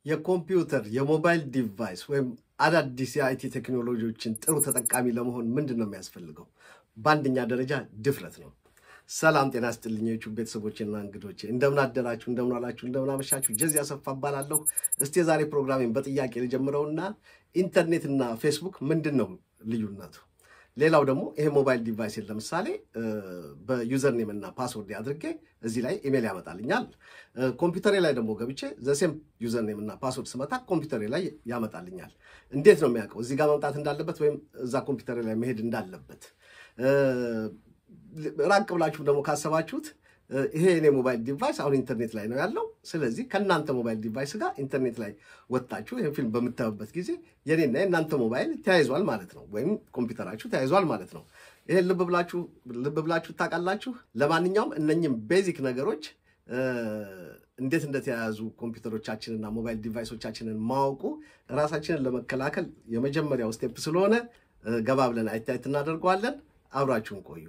የኮምፒውተር የሞባይል ዲቫይስ ወይም አዳዲስ የአይቲ ቴክኖሎጂዎችን ጥሩ ተጠቃሚ ለመሆን ምንድን ነው የሚያስፈልገው? በአንደኛ ደረጃ ድፍረት ነው። ሰላም ጤና ስጥልኝ ዩቱብ ቤተሰቦችና እንግዶቼ እንደምን አደራችሁ፣ እንደምን ዋላችሁ፣ እንደምን አመሻችሁ። ጀዚህ አሰፋ እባላለሁ። እስቲ የዛሬ ፕሮግራሜን በጥያቄ ልጀምረውና ኢንተርኔትና ፌስቡክ ምንድን ነው ልዩነቱ? ሌላው ደግሞ ይሄ ሞባይል ዲቫይስን ለምሳሌ በዩዘር ኔም እና ፓስወርድ አድርጌ እዚህ ላይ ኢሜል ያመጣልኛል። ኮምፒውተሬ ላይ ደግሞ ገብቼ ዘሴም ዩዘር ኔም እና ፓስወርድ ስመታ ኮምፒውተሬ ላይ ያመጣልኛል። እንዴት ነው የሚያውቀው እዚህ ጋር መምጣት እንዳለበት ወይም እዛ ኮምፒውተሬ ላይ መሄድ እንዳለበት? ራቅ ብላችሁ ደግሞ ካሰባችሁት ይሄ የኔ ሞባይል ዲቫይስ አሁን ኢንተርኔት ላይ ነው ያለው። ስለዚህ ከእናንተ ሞባይል ዲቫይስ ጋር ኢንተርኔት ላይ ወጣችሁ ይህን ፊልም በምታዩበት ጊዜ የኔና የእናንተ ሞባይል ተያይዟል ማለት ነው፣ ወይም ኮምፒውተራችሁ ተያይዟል ማለት ነው። ይሄን ልብ ብላችሁ ልብ ብላችሁ ታውቃላችሁ። ለማንኛውም እነኝም ቤዚክ ነገሮች እንዴት እንደተያያዙ ኮምፒውተሮቻችንና ሞባይል ዲቫይሶቻችንን ማወቁ ራሳችንን ለመከላከል የመጀመሪያው ስቴፕ ስለሆነ ገባ ብለን አይታየት እናደርገዋለን። አብራችሁን ቆዩ።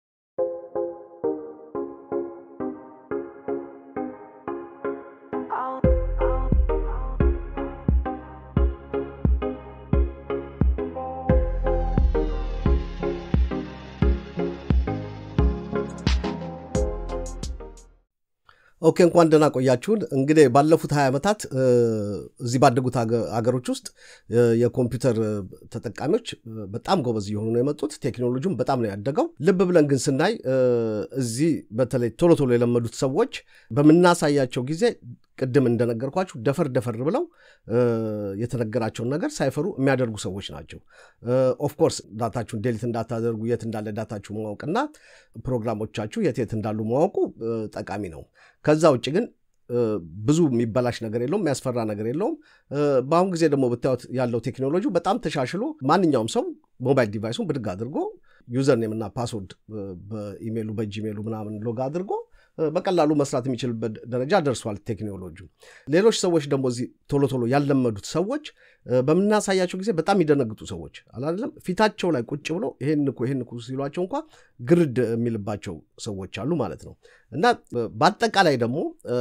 ኦኬ እንኳን ደህና ቆያችሁን። እንግዲህ ባለፉት ሀያ ዓመታት እዚህ ባደጉት ሀገሮች ውስጥ የኮምፒውተር ተጠቃሚዎች በጣም ጎበዝ እየሆኑ ነው የመጡት። ቴክኖሎጂም በጣም ነው ያደገው። ልብ ብለን ግን ስናይ እዚህ በተለይ ቶሎ ቶሎ የለመዱት ሰዎች በምናሳያቸው ጊዜ ቅድም እንደነገርኳችሁ ደፈር ደፈር ብለው የተነገራቸውን ነገር ሳይፈሩ የሚያደርጉ ሰዎች ናቸው። ኦፍኮርስ ዳታችሁን ዴሊት እንዳታደርጉ የት እንዳለ ዳታችሁ ማወቅና ፕሮግራሞቻችሁ የት የት እንዳሉ ማወቁ ጠቃሚ ነው። ከዛ ውጭ ግን ብዙ የሚበላሽ ነገር የለውም፣ የሚያስፈራ ነገር የለውም። በአሁን ጊዜ ደግሞ ብታዩት ያለው ቴክኖሎጂ በጣም ተሻሽሎ ማንኛውም ሰው ሞባይል ዲቫይሱን ብድግ አድርጎ ዩዘር ኔም እና ፓስወርድ በኢሜሉ በጂሜሉ ምናምን ሎግ አድርጎ በቀላሉ መስራት የሚችልበት ደረጃ ደርሷል ቴክኖሎጂ። ሌሎች ሰዎች ደግሞ እዚህ ቶሎ ቶሎ ያለመዱት ሰዎች በምናሳያቸው ጊዜ በጣም ይደነግጡ ሰዎች አላለም። ፊታቸው ላይ ቁጭ ብሎ ይሄን ንኩ ይሄን ንኩ ሲሏቸው እንኳ ግርድ የሚልባቸው ሰዎች አሉ ማለት ነው። እና በአጠቃላይ ደግሞ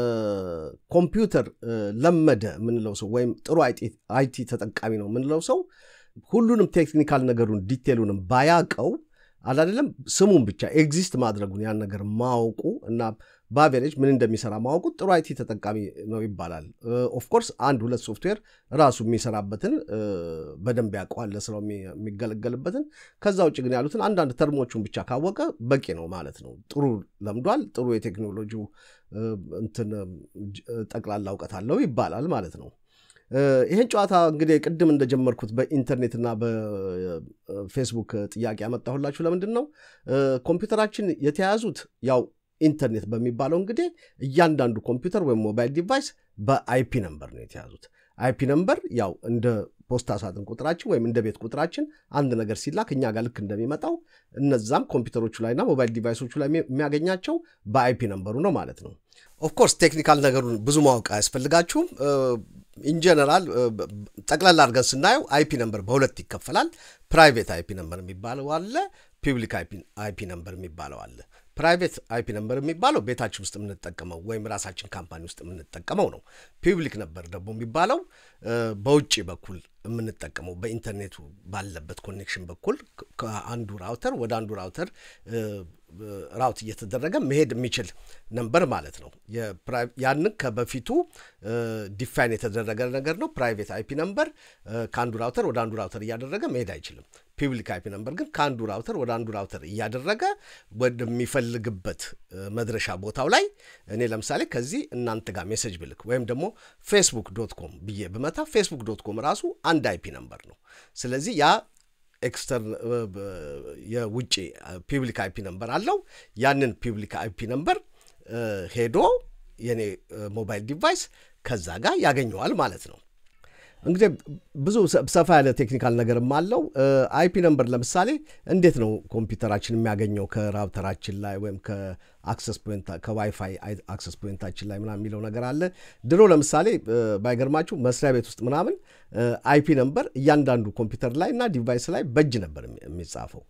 ኮምፒውተር ለመደ የምንለው ሰው ወይም ጥሩ አይቲ ተጠቃሚ ነው የምንለው ሰው ሁሉንም ቴክኒካል ነገሩን ዲቴሉንም ባያቀው አላደለም ስሙን ብቻ ኤግዚስት ማድረጉን ያን ነገር ማወቁ እና በአቬሬጅ ምን እንደሚሰራ ማወቁ ጥሩ አይቲ ተጠቃሚ ነው ይባላል። ኦፍኮርስ አንድ ሁለት ሶፍትዌር ራሱ የሚሰራበትን በደንብ ያውቀዋል ለስራው የሚገለገልበትን። ከዛ ውጭ ግን ያሉትን አንዳንድ ተርሞቹን ብቻ ካወቀ በቂ ነው ማለት ነው። ጥሩ ለምዷል፣ ጥሩ የቴክኖሎጂው እንትን ጠቅላላ እውቀት አለው ይባላል ማለት ነው። ይህን ጨዋታ እንግዲህ ቅድም እንደጀመርኩት በኢንተርኔትና በፌስቡክ ጥያቄ ያመጣሁላችሁ ለምንድን ነው? ኮምፒውተራችን የተያያዙት ያው ኢንተርኔት በሚባለው እንግዲህ እያንዳንዱ ኮምፒውተር ወይም ሞባይል ዲቫይስ በአይፒ ነምበር ነው የተያዙት። አይፒ ነምበር ያው እንደ ፖስታ ሳጥን ቁጥራችን ወይም እንደ ቤት ቁጥራችን አንድ ነገር ሲላክ እኛ ጋር ልክ እንደሚመጣው እነዛም ኮምፒውተሮቹ ላይና ሞባይል ዲቫይሶቹ ላይ የሚያገኛቸው በአይፒ ነምበሩ ነው ማለት ነው። ኦፍኮርስ ቴክኒካል ነገሩን ብዙ ማወቅ አያስፈልጋችሁም። ኢንጀነራል ጠቅላላ አድርገን ስናየው አይፒ ነምበር በሁለት ይከፈላል። ፕራይቬት አይፒ ነምበር የሚባለው አለ፣ ፒብሊክ አይፒ ነምበር የሚባለው አለ። ፕራይቬት አይፒ ነምበር የሚባለው ቤታችን ውስጥ የምንጠቀመው ወይም ራሳችን ካምፓኒ ውስጥ የምንጠቀመው ነው። ፒብሊክ ነበር ደግሞ የሚባለው በውጭ በኩል የምንጠቀመው በኢንተርኔቱ ባለበት ኮኔክሽን በኩል ከአንዱ ራውተር ወደ አንዱ ራውተር ራውት እየተደረገ መሄድ የሚችል ነምበር ማለት ነው። ያንን ከበፊቱ ዲፋይን የተደረገ ነገር ነው። ፕራይቬት አይፒ ነምበር ከአንዱ ራውተር ወደ አንዱ ራውተር እያደረገ መሄድ አይችልም። ፒብሊክ አይፒ ነምበር ግን ከአንዱ ራውተር ወደ አንዱ ራውተር እያደረገ ወደሚፈልግበት መድረሻ ቦታው ላይ እኔ ለምሳሌ ከዚህ እናንተ ጋር ሜሴጅ ብልክ ወይም ደግሞ ፌስቡክ ዶት ኮም ብዬ ብመታ ፌስቡክ ዶት ኮም ራሱ አንድ አይፒ ነምበር ነው። ስለዚህ ያ ኤክስተርን የውጭ ፒብሊክ አይፒ ነምበር አለው። ያንን ፒብሊክ አይፒ ነምበር ሄዶ የኔ ሞባይል ዲቫይስ ከዛ ጋር ያገኘዋል ማለት ነው። እንግዲህ ብዙ ሰፋ ያለ ቴክኒካል ነገርም አለው። አይፒ ነምበር ለምሳሌ እንዴት ነው ኮምፒውተራችን የሚያገኘው ከራውተራችን ላይ ወይም አክሰስ ፖይንት ከዋይፋይ አክሰስ ፖይንታችን ላይ ምናምን የሚለው ነገር አለ። ድሮ ለምሳሌ ባይገርማችሁ መስሪያ ቤት ውስጥ ምናምን አይፒ ነምበር እያንዳንዱ ኮምፒውተር ላይ እና ዲቫይስ ላይ በእጅ ነበር የሚጻፈው።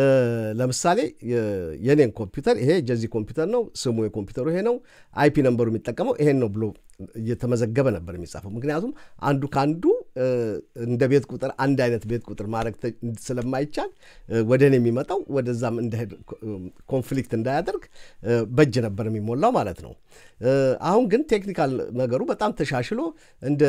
ለምሳሌ የኔን ኮምፒውተር ይሄ የዚህ ኮምፒውተር ነው፣ ስሙ የኮምፒውተሩ ይሄ ነው፣ አይፒ ነምበሩ የሚጠቀመው ይሄን ነው ብሎ እየተመዘገበ ነበር የሚጻፈው። ምክንያቱም አንዱ ከአንዱ እንደ ቤት ቁጥር አንድ አይነት ቤት ቁጥር ማድረግ ስለማይቻል ወደ እኔ የሚመጣው ወደዛም እንዳሄድ ኮንፍሊክት እንዳያደርግ በእጅ ነበር የሚሞላው ማለት ነው። አሁን ግን ቴክኒካል ነገሩ በጣም ተሻሽሎ እንደ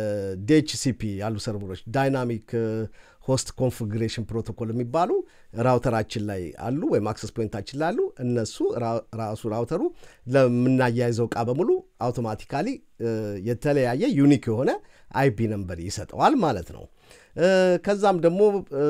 ዲኤችሲፒ ያሉ ሰርቨሮች ዳይናሚክ ሆስት ኮንፊግሬሽን ፕሮቶኮል የሚባሉ ራውተራችን ላይ አሉ ወይም አክሰስ ፖይንታችን ላይ አሉ። እነሱ ራሱ ራውተሩ ለምናያይዘው እቃ በሙሉ አውቶማቲካሊ የተለያየ ዩኒክ የሆነ አይፒ ነምበር ይሰጠዋል ማለት ነው። ከዛም ደግሞ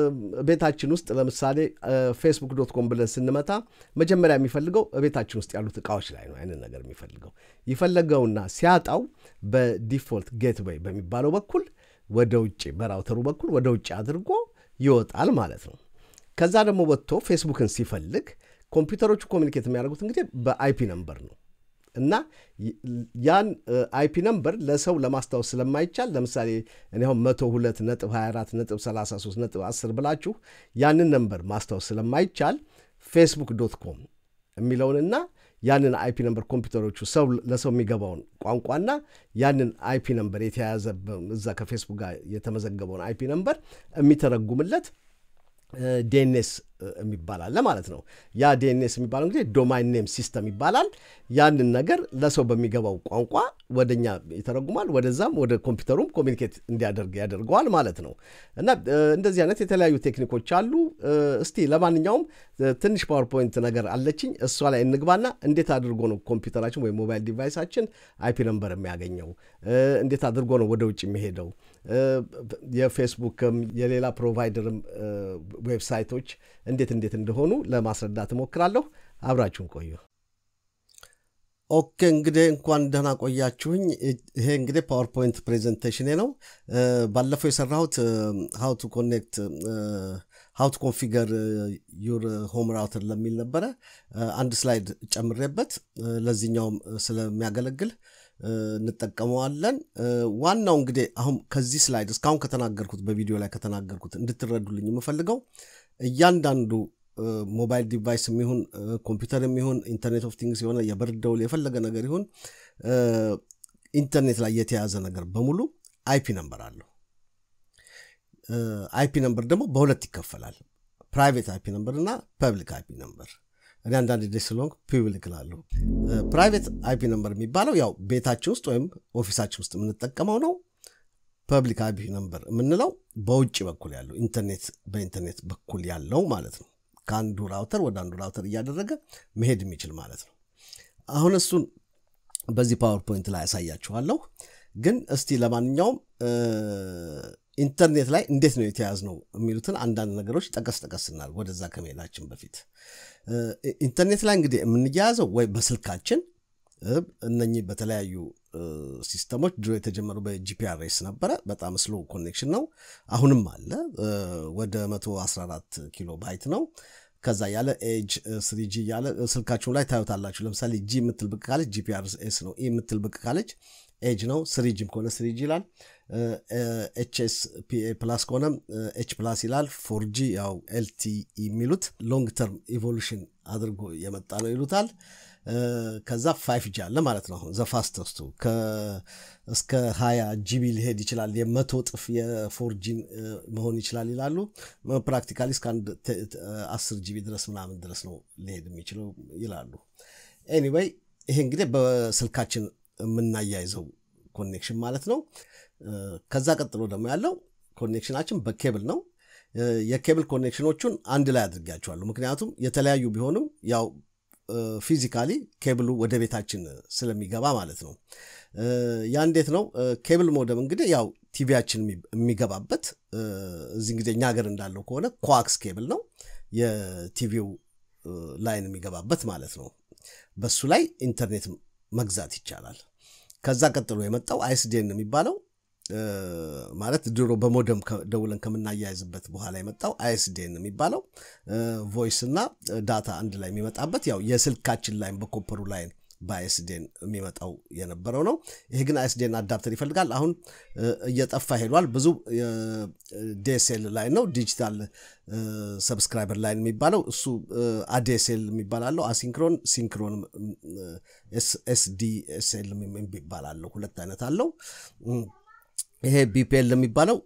ቤታችን ውስጥ ለምሳሌ ፌስቡክ ዶት ኮም ብለን ስንመታ መጀመሪያ የሚፈልገው ቤታችን ውስጥ ያሉት እቃዎች ላይ ነው አይንን ነገር የሚፈልገው ይፈለገውና ሲያጣው በዲፎልት ጌትዌይ በሚባለው በኩል ወደ ውጭ በራውተሩ በኩል ወደ ውጭ አድርጎ ይወጣል ማለት ነው። ከዛ ደግሞ ወጥቶ ፌስቡክን ሲፈልግ ኮምፒውተሮቹ ኮሚኒኬት የሚያደርጉት እንግዲህ በአይፒ ነምበር ነው እና ያን አይፒ ነምበር ለሰው ለማስታወስ ስለማይቻል ለምሳሌ እኔ አሁን መቶ ሁለት ነጥብ 24 ነጥብ 33 ነጥብ 10 ብላችሁ ያንን ነምበር ማስታወስ ስለማይቻል ፌስቡክ ዶት ኮም የሚለውንና ያንን አይፒ ነምበር ኮምፒውተሮቹ ሰው ለሰው የሚገባውን ቋንቋና ያንን አይፒ ነምበር የተያያዘ እዛ ከፌስቡክ ጋር የተመዘገበውን አይፒ ነምበር የሚተረጉምለት ዲኤንኤስ የሚባል አለ ማለት ነው። ያ ዲኤንኤስ የሚባለው እንግዲህ ዶማይን ኔም ሲስተም ይባላል። ያንን ነገር ለሰው በሚገባው ቋንቋ ወደኛ ይተረጉማል፣ ወደዛም ወደ ኮምፒውተሩም ኮሚኒኬት እንዲያደርግ ያደርገዋል ማለት ነው። እና እንደዚህ አይነት የተለያዩ ቴክኒኮች አሉ። እስቲ ለማንኛውም ትንሽ ፓወርፖይንት ነገር አለችኝ፣ እሷ ላይ እንግባና እንዴት አድርጎ ነው ኮምፒውተራችን ወይም ሞባይል ዲቫይሳችን አይፒ ነምበር የሚያገኘው፣ እንዴት አድርጎ ነው ወደ ውጭ የሚሄደው፣ የፌስቡክም የሌላ ፕሮቫይደርም ዌብሳይቶች እንዴት እንዴት እንደሆኑ ለማስረዳት እሞክራለሁ። አብራችሁን ቆዩ። ኦኬ እንግዲህ እንኳን ደህና ቆያችሁኝ። ይሄ እንግዲህ ፓወርፖይንት ፕሬዘንቴሽኔ ነው። ባለፈው የሰራሁት ሀው ቱ ኮኔክት ሀው ቱ ኮንፊገር ዩር ሆም ራውተር ለሚል ነበረ። አንድ ስላይድ ጨምሬበት ለዚህኛውም ስለሚያገለግል እንጠቀመዋለን። ዋናው እንግዲህ አሁን ከዚህ ስላይድ እስካሁን ከተናገርኩት በቪዲዮ ላይ ከተናገርኩት እንድትረዱልኝ የምፈልገው እያንዳንዱ ሞባይል ዲቫይስ የሚሆን ኮምፒውተር የሚሆን ኢንተርኔት ኦፍ ቲንግስ የሆነ የበር ደውል የፈለገ ነገር ይሁን ኢንተርኔት ላይ የተያዘ ነገር በሙሉ አይፒ ነምበር አለው። አይፒ ነምበር ደግሞ በሁለት ይከፈላል። ፕራይቬት አይፒ ነምበር እና ፐብሊክ አይፒ ነምበር። እኔ አንዳንድ ዴ ስለሆንኩ ፒብሊክ እላለሁ። ፕራይቬት አይፒ ነምበር የሚባለው ያው ቤታችን ውስጥ ወይም ኦፊሳችን ውስጥ የምንጠቀመው ነው። ፐብሊክ አይፒ ነምበር የምንለው በውጭ በኩል ያለው ኢንተርኔት በኢንተርኔት በኩል ያለው ማለት ነው። ከአንዱ ራውተር ወደ አንዱ ራውተር እያደረገ መሄድ የሚችል ማለት ነው። አሁን እሱን በዚህ ፓወርፖይንት ላይ ያሳያችኋለሁ። ግን እስቲ ለማንኛውም ኢንተርኔት ላይ እንዴት ነው የተያዝ ነው የሚሉትን አንዳንድ ነገሮች ጠቀስ ጠቀስ ስናል ወደዛ ከመሄዳችን በፊት ኢንተርኔት ላይ እንግዲህ የምንያያዘው ወይ በስልካችን እነኚህ በተለያዩ ሲስተሞች ድሮ የተጀመሩ በጂፒአርኤስ ነበረ። በጣም ስሎ ኮኔክሽን ነው። አሁንም አለ። ወደ 114 ኪሎ ባይት ነው። ከዛ ያለ ኤጅ ስሪጂ ያለ ስልካችሁም ላይ ታዩታላችሁ። ለምሳሌ ጂ የምትል ብቅ ካለች ጂፒአርኤስ ነው። ኢ የምትል ብቅ ካለች ኤጅ ነው። ስሪጂም ከሆነ ስሪጂ ይላል። ኤችኤስ ፒኤ ፕላስ ከሆነ ኤች ፕላስ ይላል። ፎርጂ ያው ኤልቲ የሚሉት ሎንግ ተርም ኢቮሉሽን አድርጎ የመጣ ነው ይሉታል። ከዛ ፋይፍ ጂ አለ ማለት ነው። አሁን ዘፋስተስቱ እስከ ሀያ ጂቢ ሊሄድ ይችላል። የመቶ ጥፍ የፎርጂን መሆን ይችላል ይላሉ። ፕራክቲካሊ እስከ አንድ አስር ጂቢ ድረስ ምናምን ድረስ ነው ሊሄድ የሚችለው ይላሉ። ኤኒዌይ ይሄ እንግዲህ በስልካችን የምናያይዘው ኮኔክሽን ማለት ነው። ከዛ ቀጥሎ ደግሞ ያለው ኮኔክሽናችን በኬብል ነው። የኬብል ኮኔክሽኖቹን አንድ ላይ አድርጊያቸዋለሁ። ምክንያቱም የተለያዩ ቢሆንም ያው ፊዚካሊ ኬብሉ ወደ ቤታችን ስለሚገባ ማለት ነው። ያ እንዴት ነው? ኬብል ሞደም እንግዲህ ያው ቲቪያችን የሚገባበት እዚህ እንግዲህ እኛ ሀገር እንዳለው ከሆነ ኮአክስ ኬብል ነው የቲቪው ላይን የሚገባበት ማለት ነው። በሱ ላይ ኢንተርኔት መግዛት ይቻላል። ከዛ ቀጥሎ የመጣው አይስዴን የሚባለው ማለት ድሮ በሞደም ደውለን ከምናያይዝበት በኋላ የመጣው አይኤስዲኤን የሚባለው ቮይስ እና ዳታ አንድ ላይ የሚመጣበት ያው የስልካችን ላይም በኮፐሩ ላይን በአይኤስዲኤን የሚመጣው የነበረው ነው። ይሄ ግን አይኤስዲኤን አዳፕተር ይፈልጋል። አሁን እየጠፋ ሄዷል። ብዙ ዲኤስኤል ላይ ነው ዲጂታል ሰብስክራይበር ላይን የሚባለው እሱ አዲኤስኤል የሚባል አለው። አሲንክሮን ሲንክሮን ኤስዲኤስኤል የሚባል አለው። ሁለት አይነት አለው። ይሄ ቢፒኤል የሚባለው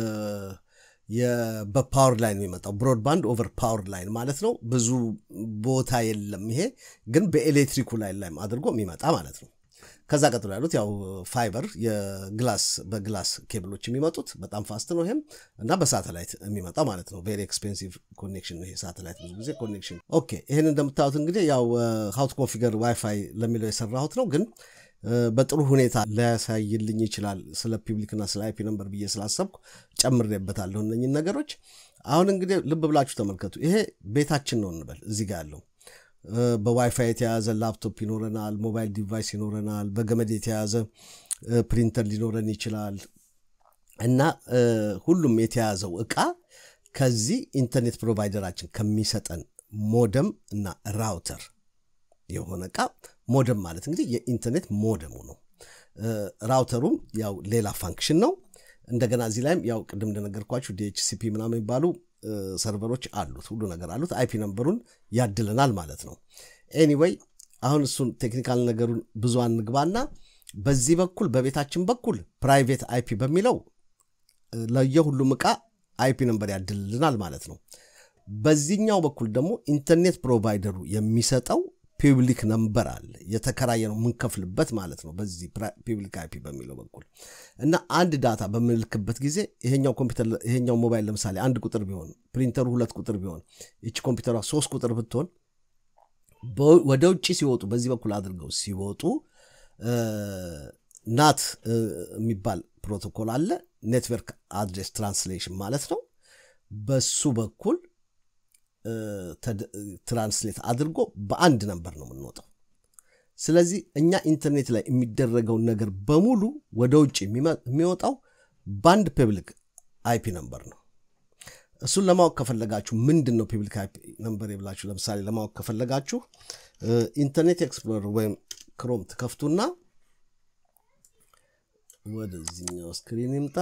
በፓወር ላይን የሚመጣው ብሮድባንድ ኦቨር ፓወር ላይን ማለት ነው። ብዙ ቦታ የለም። ይሄ ግን በኤሌክትሪኩ ላይን ላይም አድርጎ የሚመጣ ማለት ነው። ከዛ ቀጥሎ ያሉት ያው ፋይበር የግላስ በግላስ ኬብሎች የሚመጡት በጣም ፋስት ነው። ይሄም እና በሳተላይት የሚመጣው ማለት ነው። ቬሪ ኤክስፔንሲቭ ኮኔክሽን ነው ይሄ ሳተላይት ብዙ ጊዜ ኮኔክሽን። ኦኬ ይህን እንደምታዩት እንግዲህ ያው ሀውት ኮንፊገር ዋይፋይ ለሚለው የሰራሁት ነው ግን በጥሩ ሁኔታ ሊያሳይልኝ ይችላል። ስለ ፒብሊክና ስለ አይፒ ነምበር ብዬ ስላሰብኩ ጨምሬበታለሁ እነኝን ነገሮች። አሁን እንግዲህ ልብ ብላችሁ ተመልከቱ። ይሄ ቤታችን ነው እንበል። እዚህ ጋር ያለው በዋይፋይ የተያዘ ላፕቶፕ ይኖረናል፣ ሞባይል ዲቫይስ ይኖረናል፣ በገመድ የተያዘ ፕሪንተር ሊኖረን ይችላል እና ሁሉም የተያዘው እቃ ከዚህ ኢንተርኔት ፕሮቫይደራችን ከሚሰጠን ሞደም እና ራውተር የሆነ እቃ ሞደም ማለት እንግዲህ የኢንተርኔት ሞደሙ ነው። ራውተሩም ያው ሌላ ፋንክሽን ነው። እንደገና እዚህ ላይም ያው ቅድም እንደነገርኳችሁ ዲኤችሲፒ ምናምን የሚባሉ ሰርቨሮች አሉት፣ ሁሉ ነገር አሉት። አይፒ ነምበሩን ያድለናል ማለት ነው። ኤኒዌይ አሁን እሱን ቴክኒካል ነገሩን ብዙ አንግባና በዚህ በኩል በቤታችን በኩል ፕራይቬት አይፒ በሚለው ለየሁሉም ዕቃ አይፒ ነምበር ያድልልናል ማለት ነው። በዚህኛው በኩል ደግሞ ኢንተርኔት ፕሮቫይደሩ የሚሰጠው ፒብሊክ ነምበር አለ የተከራየ ነው የምንከፍልበት ማለት ነው። በዚህ ፒብሊክ አይፒ በሚለው በኩል እና አንድ ዳታ በምንልክበት ጊዜ ይሄኛው ኮምፒውተር ይሄኛው ሞባይል ለምሳሌ አንድ ቁጥር ቢሆን ፕሪንተሩ ሁለት ቁጥር ቢሆን ይቺ ኮምፒውተሯ ሶስት ቁጥር ብትሆን ወደ ውጭ ሲወጡ በዚህ በኩል አድርገው ሲወጡ ናት የሚባል ፕሮቶኮል አለ። ኔትወርክ አድሬስ ትራንስሌሽን ማለት ነው። በሱ በኩል ትራንስሌት አድርጎ በአንድ ነንበር ነው የምንወጣው። ስለዚህ እኛ ኢንተርኔት ላይ የሚደረገውን ነገር በሙሉ ወደ ውጭ የሚወጣው በአንድ ፐብሊክ አይፒ ነንበር ነው። እሱን ለማወቅ ከፈለጋችሁ ምንድን ነው ፐብሊክ አይፒ ነንበር ብላችሁ ለምሳሌ ለማወቅ ከፈለጋችሁ ኢንተርኔት ኤክስፕሎረር ወይም ክሮም ትከፍቱና ወደዚህኛው ስክሪን ይምጣ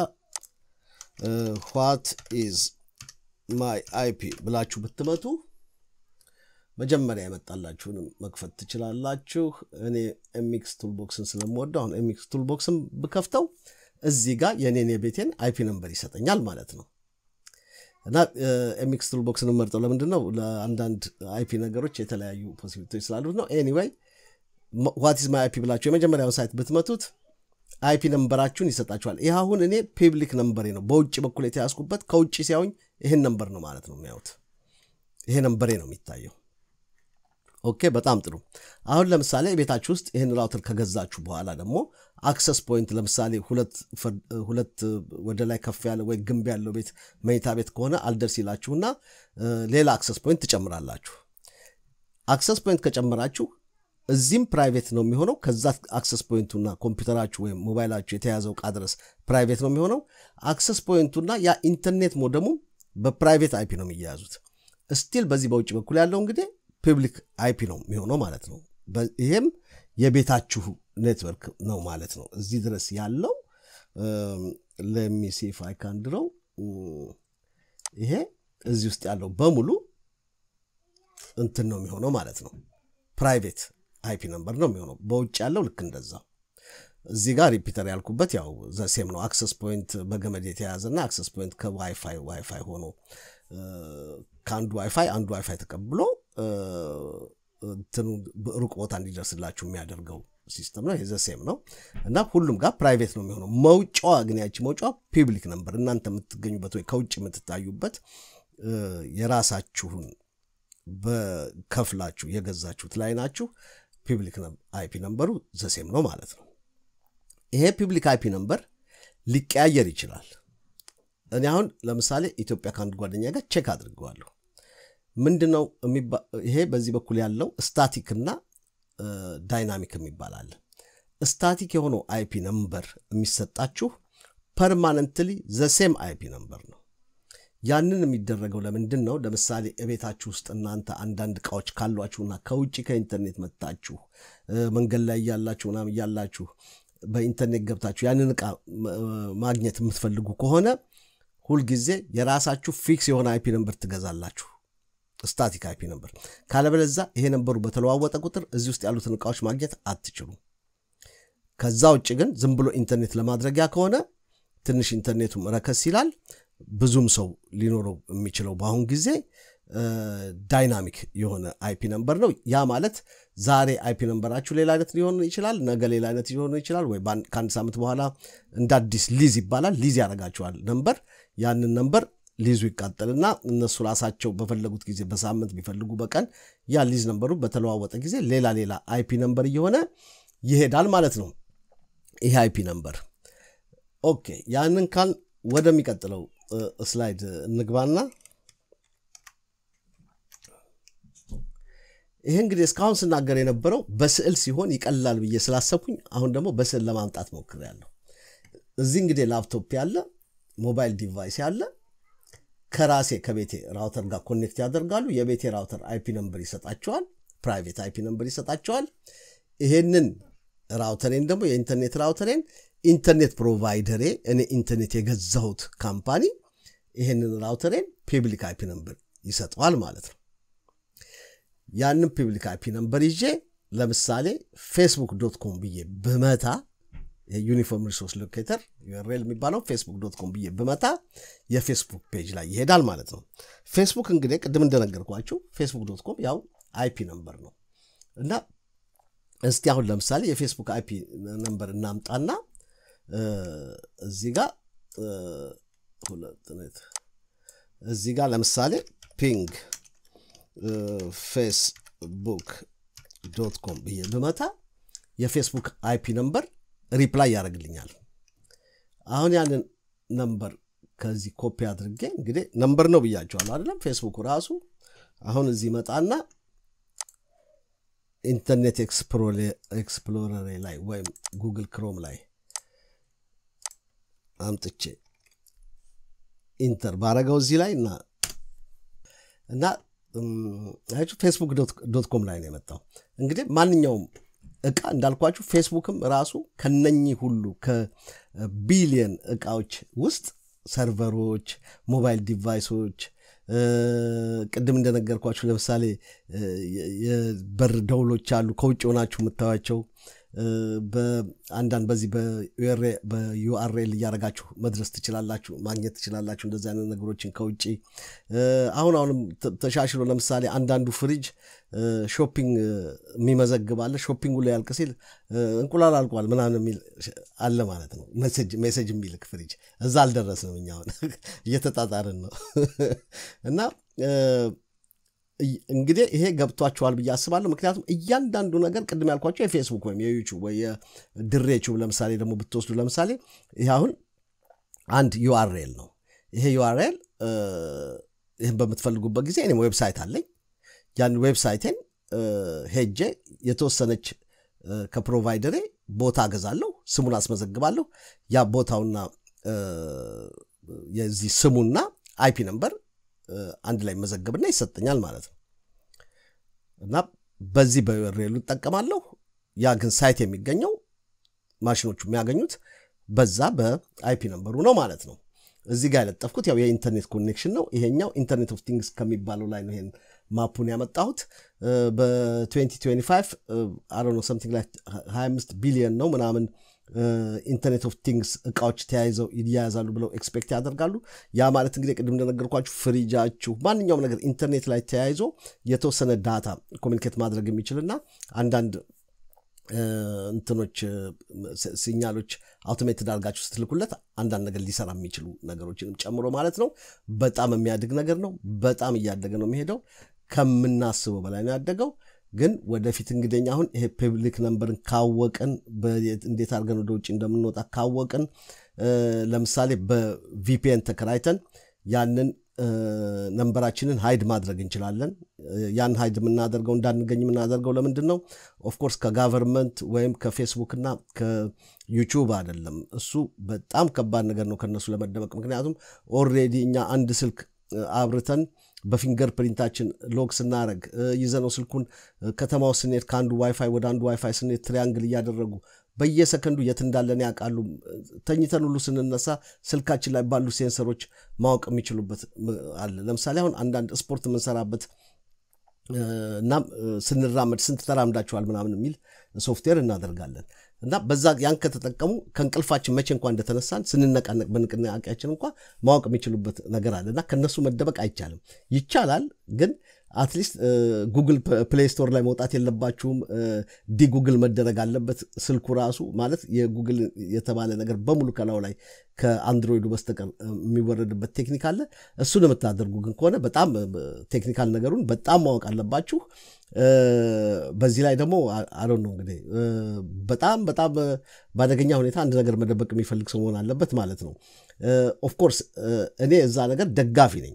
ዋት ኢዝ ማይ አይፒ ብላችሁ ብትመቱ መጀመሪያ የመጣላችሁንም መክፈት ትችላላችሁ። እኔ ኤሚክስ ቱልቦክስን ስለምወደው አሁን ኤሚክስ ቱልቦክስን ብከፍተው እዚህ ጋር የኔን የቤቴን አይፒ ነምበር ይሰጠኛል ማለት ነው። እና ኤሚክስ ቱልቦክስን መርጠው ለምንድን ነው? ለአንዳንድ አይፒ ነገሮች የተለያዩ ፖሲቢሊቲዎች ስላሉት ነው። ኤኒዌይ ዋት ኢዝ ማይ አይፒ ብላችሁ የመጀመሪያውን ሳይት ብትመቱት አይፒ ነምበራችሁን ይሰጣችኋል። ይህ አሁን እኔ ፒብሊክ ነምበሬ ነው፣ በውጭ በኩል የተያዝኩበት ከውጭ ሲያዩኝ ይህን ነምበር ነው ማለት ነው የሚያዩት። ይሄ ነምበሬ ነው የሚታየው። ኦኬ፣ በጣም ጥሩ። አሁን ለምሳሌ ቤታችሁ ውስጥ ይህን ራውተር ከገዛችሁ በኋላ ደግሞ አክሰስ ፖይንት ለምሳሌ ሁለት ወደ ላይ ከፍ ያለ ወይ ግንብ ያለው ቤት መኝታ ቤት ከሆነ አልደርስ ይላችሁና ሌላ አክሰስ ፖይንት ትጨምራላችሁ። አክሰስ ፖይንት ከጨመራችሁ እዚህም ፕራይቬት ነው የሚሆነው። ከዛ አክሰስ ፖይንቱና ኮምፒውተራችሁ ወይም ሞባይላችሁ የተያዘው ዕቃ ድረስ ፕራይቬት ነው የሚሆነው። አክሰስ ፖይንቱና ያ ኢንተርኔት ሞደሙ በፕራይቬት አይፒ ነው የሚያያዙት። ስቲል በዚህ በውጭ በኩል ያለው እንግዲህ ፕብሊክ አይፒ ነው የሚሆነው ማለት ነው። ይሄም የቤታችሁ ኔትወርክ ነው ማለት ነው። እዚህ ድረስ ያለው ለሚሴፍ አይካንድረው ይሄ እዚህ ውስጥ ያለው በሙሉ እንትን ነው የሚሆነው ማለት ነው ፕራይቬት አይፒ ነምበር ነው የሚሆነው። በውጭ ያለው ልክ እንደዛው እዚህ ጋር ሪፒተር ያልኩበት ያው ዘሴም ነው። አክሰስ ፖይንት በገመድ የተያዘና አክሰስ ፖይንት ከዋይፋይ ዋይፋይ ሆኖ ከአንዱ ዋይፋይ አንዱ ዋይፋይ ተቀብሎ እንትኑ ሩቅ ቦታ እንዲደርስላችሁ የሚያደርገው ሲስተም ነው። ዘሴም ነው እና ሁሉም ጋር ፕራይቬት ነው የሚሆነው። መውጫዋ ግን ያቺ መውጫዋ ፒብሊክ ነምበር እናንተ የምትገኙበት ወይ ከውጭ የምትታዩበት የራሳችሁን በከፍላችሁ የገዛችሁት ላይ ናችሁ። ፒብሊክ አይፒ ነምበሩ ዘሴም ነው ማለት ነው። ይሄ ፒብሊክ አይፒ ነምበር ሊቀያየር ይችላል። እኔ አሁን ለምሳሌ ኢትዮጵያ ከአንድ ጓደኛ ጋር ቼክ አድርገዋለሁ። ምንድን ነው ይሄ በዚህ በኩል ያለው ስታቲክ እና ዳይናሚክ የሚባል አለ። ስታቲክ የሆነው አይፒ ነምበር የሚሰጣችሁ ፐርማነንትሊ ዘሴም አይፒ ነምበር ነው። ያንን የሚደረገው ለምንድን ነው? ለምሳሌ እቤታችሁ ውስጥ እናንተ አንዳንድ እቃዎች ካሏችሁና ከውጭ ከኢንተርኔት መጥታችሁ መንገድ ላይ እያላችሁ ምናምን እያላችሁ በኢንተርኔት ገብታችሁ ያንን እቃ ማግኘት የምትፈልጉ ከሆነ ሁልጊዜ የራሳችሁ ፊክስ የሆነ አይፒ ነምበር ትገዛላችሁ፣ ስታቲክ አይፒ ነምበር። ካለበለዛ ይሄ ነምበሩ በተለዋወጠ ቁጥር እዚህ ውስጥ ያሉትን እቃዎች ማግኘት አትችሉም። ከዛ ውጭ ግን ዝም ብሎ ኢንተርኔት ለማድረጊያ ከሆነ ትንሽ ኢንተርኔቱም ረከስ ይላል። ብዙም ሰው ሊኖረው የሚችለው በአሁን ጊዜ ዳይናሚክ የሆነ አይፒ ነምበር ነው። ያ ማለት ዛሬ አይፒ ነምበራችሁ ሌላ አይነት ሊሆን ይችላል፣ ነገ ሌላ አይነት ሊሆን ይችላል፣ ወይ ከአንድ ሳምንት በኋላ እንደ አዲስ ሊዝ ይባላል። ሊዝ ያደርጋችኋል ነምበር። ያንን ነምበር ሊዙ ይቃጠልና እነሱ ራሳቸው በፈለጉት ጊዜ በሳምንት ቢፈልጉ በቀን ያ ሊዝ ነምበሩ በተለዋወጠ ጊዜ ሌላ ሌላ አይፒ ነምበር እየሆነ ይሄዳል ማለት ነው። ይሄ አይፒ ነምበር ኦኬ። ያንን ካል ወደሚቀጥለው ስላይድ እንግባና ይህ እንግዲህ እስካሁን ስናገር የነበረው በስዕል ሲሆን ይቀላል ብዬ ስላሰብኩኝ አሁን ደግሞ በስዕል ለማምጣት ሞክሬያለሁ። እዚህ እንግዲህ ላፕቶፕ ያለ ሞባይል ዲቫይስ ያለ ከራሴ ከቤቴ ራውተር ጋር ኮኔክት ያደርጋሉ። የቤቴ ራውተር አይፒ ነምበር ይሰጣቸዋል፣ ፕራይቬት አይፒ ነምበር ይሰጣቸዋል። ይሄንን ራውተሬን ደግሞ የኢንተርኔት ራውተሬን ኢንተርኔት ፕሮቫይደሬ እኔ ኢንተርኔት የገዛሁት ካምፓኒ ይሄንን ራውተሬን ፒብሊክ አይፒ ነምበር ይሰጠዋል ማለት ነው። ያንን ፒብሊክ አይፒ ነምበር ይዤ ለምሳሌ ፌስቡክ ዶት ኮም ብዬ ብመታ የዩኒፎርም ሪሶርስ ሎኬተር ዩአርኤል የሚባለው ፌስቡክ ዶት ኮም ብዬ ብመታ የፌስቡክ ፔጅ ላይ ይሄዳል ማለት ነው። ፌስቡክ እንግዲህ ቅድም እንደነገርኳችሁ ፌስቡክ ዶት ኮም ያው አይፒ ነምበር ነው እና እስቲ አሁን ለምሳሌ የፌስቡክ አይፒ ነምበር እናምጣና እዚህ ጋር እዚህ ጋር ለምሳሌ ፒንግ ፌስቡክ ዶት ኮም ብዬ ብመታ የፌስቡክ አይፒ ነምበር ሪፕላይ ያደርግልኛል። አሁን ያንን ነምበር ከዚህ ኮፒ አድርጌ እንግዲህ ነምበር ነው ብያቸዋለሁ አይደለም? ፌስቡክ ራሱ አሁን እዚህ መጣና ኢንተርኔት ኤክስፕሎረር ላይ ወይም ጉግል ክሮም ላይ አምጥቼ ኢንተር ባረገው እዚህ ላይ እና እና ፌስቡክ ዶት ኮም ላይ ነው የመጣው። እንግዲህ ማንኛውም እቃ እንዳልኳችሁ ፌስቡክም ራሱ ከነኚህ ሁሉ ከቢሊየን እቃዎች ውስጥ ሰርቨሮች፣ ሞባይል ዲቫይሶች ቅድም እንደነገርኳችሁ ለምሳሌ የበር ደውሎች አሉ ከውጭ ሆናችሁ የምታዩቸው በአንዳንድ በዚህ በዩአርኤል እያደረጋችሁ መድረስ ትችላላችሁ፣ ማግኘት ትችላላችሁ። እንደዚህ አይነት ነገሮችን ከውጭ አሁን አሁንም ተሻሽሎ ለምሳሌ አንዳንዱ ፍሪጅ ሾፒንግ የሚመዘግብ አለ። ሾፒንጉ ላይ ያልቅ ሲል እንቁላል አልቋል ምናምን የሚል አለ ማለት ነው። ሜሴጅ የሚልክ ፍሪጅ እዛ አልደረስንም እኛ አሁን እየተጣጣርን ነው እና እንግዲህ ይሄ ገብቷችኋል ብዬ አስባለሁ። ምክንያቱም እያንዳንዱ ነገር ቅድም ያልኳቸው የፌስቡክ ወይም የዩቱብ ወይ የድሬ ዩቱብ ለምሳሌ ደግሞ ብትወስዱ ለምሳሌ ይህ አሁን አንድ ዩአርኤል ነው። ይሄ ዩአርኤል ይህን በምትፈልጉበት ጊዜ እኔም ዌብሳይት አለኝ። ያን ዌብሳይቴን ሄጄ የተወሰነች ከፕሮቫይደሬ ቦታ ገዛለሁ፣ ስሙን አስመዘግባለሁ። ያ ቦታውና የዚህ ስሙና አይፒ ነምበር አንድ ላይ መዘገብና ይሰጠኛል ማለት ነው። እና በዚህ በዩአርኤሉ እጠቀማለሁ። ያ ግን ሳይት የሚገኘው ማሽኖቹ የሚያገኙት በዛ በአይፒ ነምበሩ ነው ማለት ነው። እዚህ ጋር የለጠፍኩት ያው የኢንተርኔት ኮኔክሽን ነው። ይሄኛው ኢንተርኔት ኦፍ ቲንግስ ከሚባለው ላይ ነው ይሄን ማፑን ያመጣሁት። በ2025 አሮ ነው ሰምቲንግ ላይ 25 ቢሊዮን ነው ምናምን ኢንተርኔት ኦፍ ቲንግስ እቃዎች ተያይዘው ይያያዛሉ ብለው ኤክስፔክት ያደርጋሉ። ያ ማለት እንግዲህ ቅድም እንደነገርኳችሁ ፍሪጃችሁ፣ ማንኛውም ነገር ኢንተርኔት ላይ ተያይዞ የተወሰነ ዳታ ኮሚኒኬት ማድረግ የሚችልና አንዳንድ እንትኖች ሲኛሎች አውቶሜትድ አድርጋችሁ ስትልኩለት አንዳንድ ነገር ሊሰራ የሚችሉ ነገሮችንም ጨምሮ ማለት ነው። በጣም የሚያድግ ነገር ነው። በጣም እያደገ ነው የሚሄደው። ከምናስበው በላይ ነው ያደገው። ግን ወደፊት እንግዲህ አሁን ይሄ ፐብሊክ ነምበርን ካወቅን እንዴት አድርገን ወደ ውጭ እንደምንወጣ ካወቅን ለምሳሌ በቪፒኤን ተከራይተን ያንን ነንበራችንን ሀይድ ማድረግ እንችላለን። ያን ሀይድ የምናደርገው እንዳንገኝ የምናደርገው ለምንድን ነው? ኦፍኮርስ ከጋቨርንመንት ወይም ከፌስቡክ እና ከዩቲዩብ አይደለም። እሱ በጣም ከባድ ነገር ነው ከነሱ ለመደበቅ። ምክንያቱም ኦልሬዲ እኛ አንድ ስልክ አብርተን በፊንገር ፕሪንታችን ሎግ ስናደረግ ይዘነው ስልኩን ከተማው ስንሄድ ከአንዱ ዋይፋይ ወደ አንዱ ዋይፋይ ስንሄድ ትሪያንግል እያደረጉ በየሰከንዱ የት እንዳለን ያውቃሉ። ተኝተን ሁሉ ስንነሳ ስልካችን ላይ ባሉ ሴንሰሮች ማወቅ የሚችሉበት አለ። ለምሳሌ አሁን አንዳንድ ስፖርት የምንሰራበት እናም ስንራመድ ስንት ተራምዳችኋል ምናምን የሚል ሶፍትዌር እናደርጋለን እና በዛ ያን ከተጠቀሙ ከእንቅልፋችን መቼ እንኳ እንደተነሳን ስንነቃነቅ በንቅናቄያችን እንኳ ማወቅ የሚችሉበት ነገር አለ እና ከነሱ መደበቅ አይቻልም። ይቻላል ግን አትሊስት ጉግል ፕሌይ ስቶር ላይ መውጣት የለባችሁም። ዲ ጉግል መደረግ አለበት ስልኩ ራሱ ማለት የጉግል የተባለ ነገር በሙሉ ከላዩ ላይ ከአንድሮይዱ በስተቀር የሚወረድበት ቴክኒክ አለ። እሱን የምታደርጉ ግን ከሆነ በጣም ቴክኒካል ነገሩን በጣም ማወቅ አለባችሁ። በዚህ ላይ ደግሞ አሮ ነው እንግዲህ በጣም በጣም በአደገኛ ሁኔታ አንድ ነገር መደበቅ የሚፈልግ ሰው መሆን አለበት ማለት ነው። ኦፍኮርስ እኔ እዛ ነገር ደጋፊ ነኝ።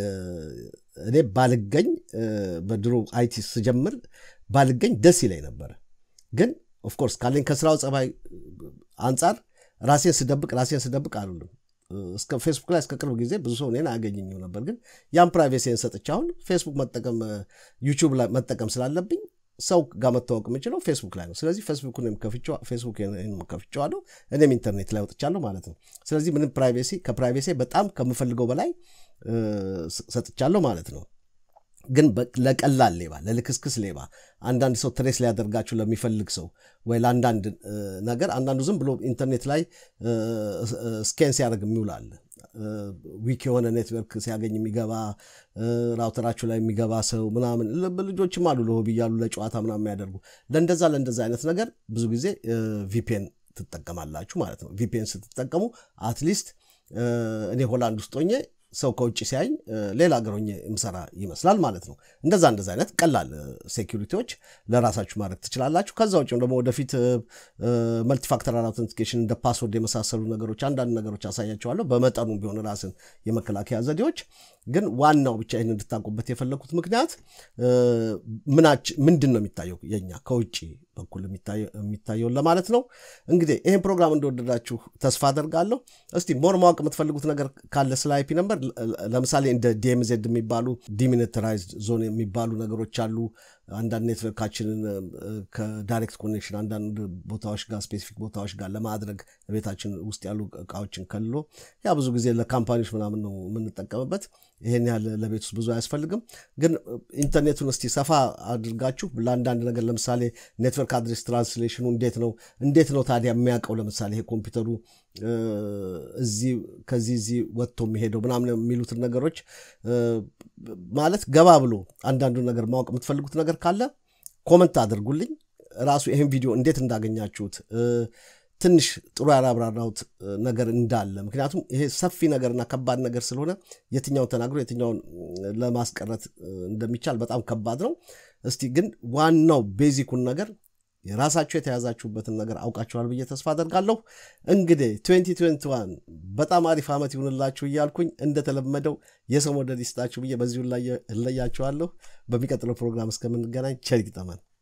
እኔ ባልገኝ በድሮ አይቲ ስጀምር ባልገኝ ደስ ይለኝ ነበረ። ግን ኦፍኮርስ ካለኝ ከስራው ጸባይ አንጻር ራሴን ስደብቅ ራሴን ስደብቅ አሉልም እስከ ፌስቡክ ላይ እስከ ቅርብ ጊዜ ብዙ ሰው እኔን አያገኘኝም ነበር። ግን ያን ፕራይቬሲን ሰጥቼ አሁን ፌስቡክ መጠቀም ዩቲዩብ ላይ መጠቀም ስላለብኝ ሰው ጋር መታወቅ የምችለው ፌስቡክ ላይ ነው። ስለዚህ ፌስቡክንም ከፍቼዋለሁ፣ እኔም ኢንተርኔት ላይ ወጥቻለሁ ማለት ነው። ስለዚህ ምንም ፕራይቬሲ ከፕራይቬሲ በጣም ከምፈልገው በላይ ሰጥቻለሁ ማለት ነው። ግን ለቀላል ሌባ፣ ለልክስክስ ሌባ አንዳንድ ሰው ትሬስ ሊያደርጋችሁ ለሚፈልግ ሰው ወይ ለአንዳንድ ነገር አንዳንዱ ዝም ብሎ ኢንተርኔት ላይ ስኬን ሲያደርግ የሚውላል ዊክ የሆነ ኔትወርክ ሲያገኝ የሚገባ ራውተራችሁ ላይ የሚገባ ሰው ምናምን ልጆችም አሉ ለሆቢ እያሉ ለጨዋታ ምናምን የሚያደርጉ ለእንደዛ ለእንደዛ አይነት ነገር ብዙ ጊዜ ቪፔን ትጠቀማላችሁ ማለት ነው። ቪፔን ስትጠቀሙ አትሊስት እኔ ሆላንድ ውስጥ ሆኜ ሰው ከውጭ ሲያኝ ሌላ ሀገር ሆኜ የምሰራ ይመስላል ማለት ነው። እንደዛ እንደዛ አይነት ቀላል ሴኪሪቲዎች ለራሳችሁ ማድረግ ትችላላችሁ። ከዛ ውጭም ደግሞ ወደፊት መልቲፋክተራል አውተንቲኬሽን እንደ ፓስወርድ የመሳሰሉ ነገሮች አንዳንድ ነገሮች አሳያቸዋለሁ። በመጠኑ ቢሆን ራስን የመከላከያ ዘዴዎች ግን ዋናው ብቻ ይህን እንድታውቁበት የፈለግኩት ምክንያት ምንድን ነው የሚታየው የኛ ከውጭ በኩል የሚታየውን ለማለት ነው። እንግዲህ ይህን ፕሮግራም እንደወደዳችሁ ተስፋ አደርጋለሁ። እስቲ ሞር ማወቅ የምትፈልጉት ነገር ካለ ስለ አይፒ ነምበር ለምሳሌ እንደ ዲኤምዜድ የሚባሉ ዲሚኒተራይዝድ ዞን የሚባሉ ነገሮች አሉ። አንዳንድ ኔትወርካችንን ከዳይሬክት ኮኔክሽን አንዳንድ ቦታዎች ጋር ስፔሲፊክ ቦታዎች ጋር ለማድረግ ቤታችን ውስጥ ያሉ እቃዎችን ከልሎ ያ ብዙ ጊዜ ለካምፓኒዎች ምናምን ነው የምንጠቀምበት። ይሄን ያህል ለቤት ውስጥ ብዙ አያስፈልግም። ግን ኢንተርኔቱን እስቲ ሰፋ አድርጋችሁ ለአንዳንድ ነገር ለምሳሌ ኔትወርክ አድሬስ ትራንስሌሽኑ እንዴት ነው እንዴት ነው ታዲያ የሚያውቀው ለምሳሌ ይሄ ኮምፒውተሩ እዚህ ከዚህ እዚህ ወጥቶ የሚሄደው ምናምን የሚሉትን ነገሮች ማለት ገባ ብሎ አንዳንዱን ነገር ማወቅ የምትፈልጉት ነገር ካለ ኮመንት አድርጉልኝ። ራሱ ይህን ቪዲዮ እንዴት እንዳገኛችሁት ትንሽ ጥሩ ያላብራራሁት ነገር እንዳለ ምክንያቱም ይሄ ሰፊ ነገርና ከባድ ነገር ስለሆነ የትኛውን ተናግሮ የትኛውን ለማስቀረት እንደሚቻል በጣም ከባድ ነው። እስቲ ግን ዋናው ቤዚኩን ነገር የራሳችሁ የተያዛችሁበትን ነገር አውቃችኋል ብዬ ተስፋ አደርጋለሁ። እንግዲህ 2021 በጣም አሪፍ ዓመት ይሁንላችሁ እያልኩኝ እንደተለመደው የሰው መውደድ ይስጣችሁ ብዬ በዚሁ እለያችኋለሁ። በሚቀጥለው ፕሮግራም እስከምንገናኝ ቸር ይግጠመን።